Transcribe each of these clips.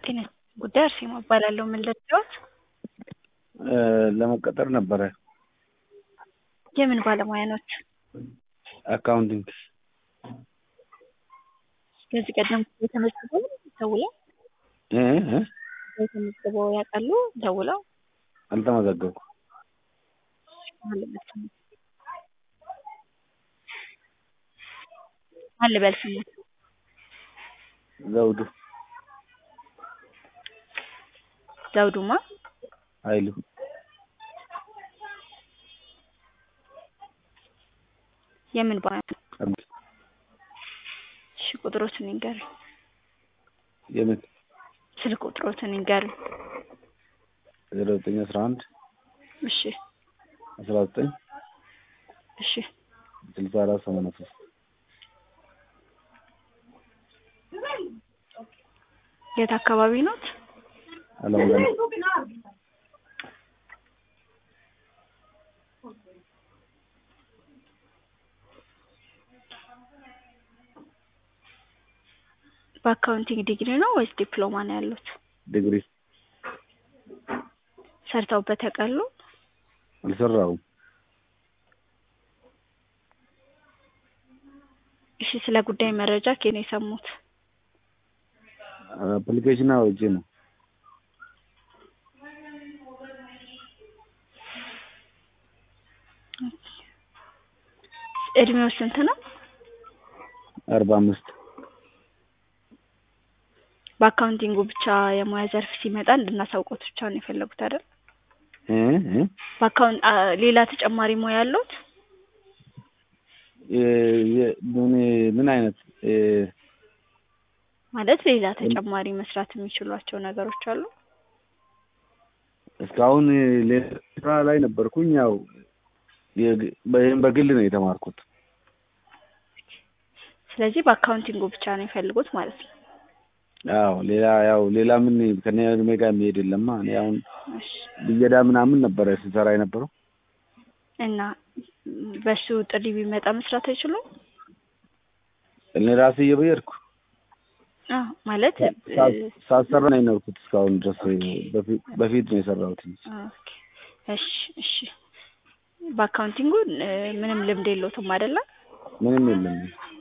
ጤና ጉዳይ አርሴማ እባላለሁ። ምን ልርዳዎት? ለመቀጠር ነበረ። የምን ባለሙያ ኖት? አካውንቲንግ ከዚህ ቀደም ተመዝግበው ደውለው እ እ ተመዝግበው ያውቃሉ? ደውለው አልተመዘገብኩም። ማን ልበል ስሙን? ዘውዱ ዘውዱማ ኃይሉ የምን ባለሙያ ነው? አዲስ እሺ ቁጥሮትን ይንገሩኝ። የምን ስልክ ቁጥሮትን ይንገሩኝ። ዜሮ ዘጠኝ አስራ አንድ እሺ አስራ ዘጠኝ እሺ ስልሳ አራት ሰማንያ ሶስት የት አካባቢ ኖት? አለም ገና በአካውንቲንግ ዲግሪ ነው ወይስ ዲፕሎማ ነው ያሉት? ዲግሪ ሰርተውበት ያውቃሉ? አልሰራሁም። እሺ ስለ ጉዳይ መረጃ ከየት ነው የሰሙት? አፕሊኬሽን አውርጄ ነው። እድሜው ስንት ነው? አርባ አምስት በአካውንቲንጉ ብቻ የሙያ ዘርፍ ሲመጣ እንድናሳውቆት ብቻ ነው የፈለጉት አይደል? እ እ በአካውንት አ- ሌላ ተጨማሪ ሙያ ያለዎት? የ- የ- ምን ምን አይነት እ ማለት ሌላ ተጨማሪ መስራት የሚችሏቸው ነገሮች አሉ? እስካሁን ሌላ ስራ ላይ ነበርኩኝ። ያው የግ- በ- በግል ነው የተማርኩት። ስለዚህ በአካውንቲንጉ ብቻ ነው የፈልጉት ማለት ነው። አዎ ሌላ ያው ሌላ ምን ከኔ እድሜ ጋር የሚሄድ የለማ። እኔ አሁን እሺ ብየዳ ምናምን ነበረ ስሰራ የነበረው። እና ም፣ በሱ ጥሪ ቢመጣ መስራት አይችሉም? እኔ ራሴ እየበየድኩ አዎ ማለት ሳ- እ፣ ሳሰራ ነው የኖርኩት እስካሁን ድረስ። በፊት በፊት ነው የሰራሁት። ኦኬ እሺ እሺ በአካውንቲንጉ እ፣ ምንም ልምድ የለዎትም አይደለ? ምንም የለም።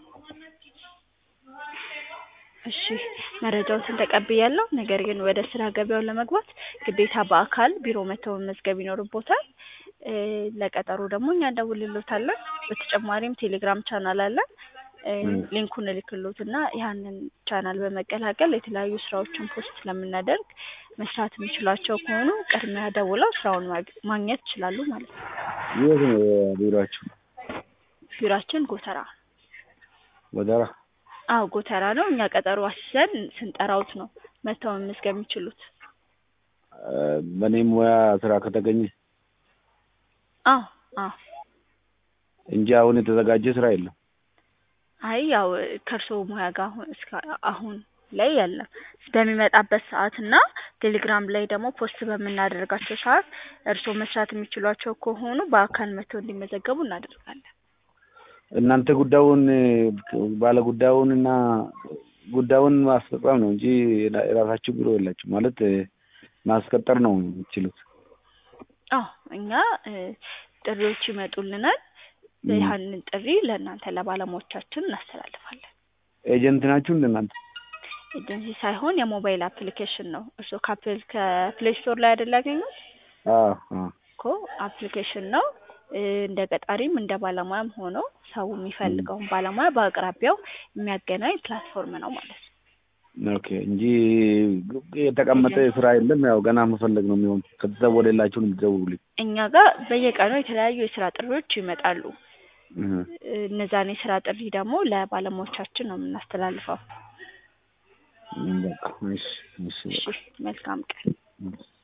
እሺ መረጃዎትን ተቀብያለሁ። ነገር ግን ወደ ስራ ገበያው ለመግባት ግዴታ በአካል ቢሮ መተው መመዝገብ ይኖርቦታል። እ፣ ለቀጠሮ ደግሞ እኛ እንደውልሎታለን። በተጨማሪም ቴሌግራም ቻናል አለን። እ፣ ም። ሊንኩን እልክሎትና ያንን ቻናል በመቀላቀል የተለያዩ ስራዎችን ፖስት ስለምናደርግ መስራት የሚችሏቸው ከሆኑ ቅድሚያ ደውለው ስራውን ማግ- ማግኘት ይችላሉ ማለት ነው። የት ነው ቢሮአችሁ? ቢሯችን ጎተራ ወደራ አዎ ጎተራ ነው። እኛ ቀጠሮ አስይዘን ስንጠራውት ነው መተው መመዝገብ የሚችሉት። እ፣ በእኔ ሙያ ስራ ከተገኘ አዎ አዎ እንጂ አሁን የተዘጋጀ ስራ የለም። አይ ያው ከእርስዎ ሙያ ጋር አሁን እስከ አሁን ላይ የለም። በሚመጣበት ሰዓት እና ቴሌግራም ላይ ደግሞ ፖስት በምናደርጋቸው ሰዓት እርስዎ መስራት የሚችሏቸው ከሆኑ በአካል መተው እንዲመዘገቡ እናደርጋለን። እናንተ ጉዳዩን ባለ ጉዳዩን እና ጉዳዩን ማስፈጸም ነው እንጂ የራሳችሁ ቢሮ የላችሁ ማለት እ፣ ማስቀጠር ነው የምትችሉት። አዎ እኛ እ፣ ጥሪዎች ይመጡልናል። ም። ያንን ጥሪ ለእናንተ ለባለሙያዎቻችን እናስተላልፋለን። ኤጀንት ናችሁ እንደ እናንተ? ኤጀንሲ ሳይሆን የሞባይል አፕሊኬሽን ነው። እርስዎ ከአፕል ከፕሌይ ስቶር ላይ አይደል ያገኙት? አዎ አዎ። እኮ አፕሊኬሽን ነው። እ፣ እንደ ቀጣሪም እንደ ባለሙያም ሆኖ ሰው የሚፈልገውን ባለሙያ በአቅራቢያው የሚያገናኝ ፕላትፎርም ነው ማለት ነው። ኦኬ እንጂ የተቀመጠ ስራ የለም። ያው ገና መፈለግ ነው የሚሆን። ከተደወለላችሁ ነው የምትደውሉልኝ። እኛ ጋር በየቀኑ የተለያዩ የስራ ጥሪዎች ይመጣሉ። እህ። እ፣ እነዛን የስራ ጥሪ ደግሞ ለባለሙያዎቻችን ነው የምናስተላልፈው። በቃ እሺ እሺ እሺ በቃ መልካም ቀን። እሺ።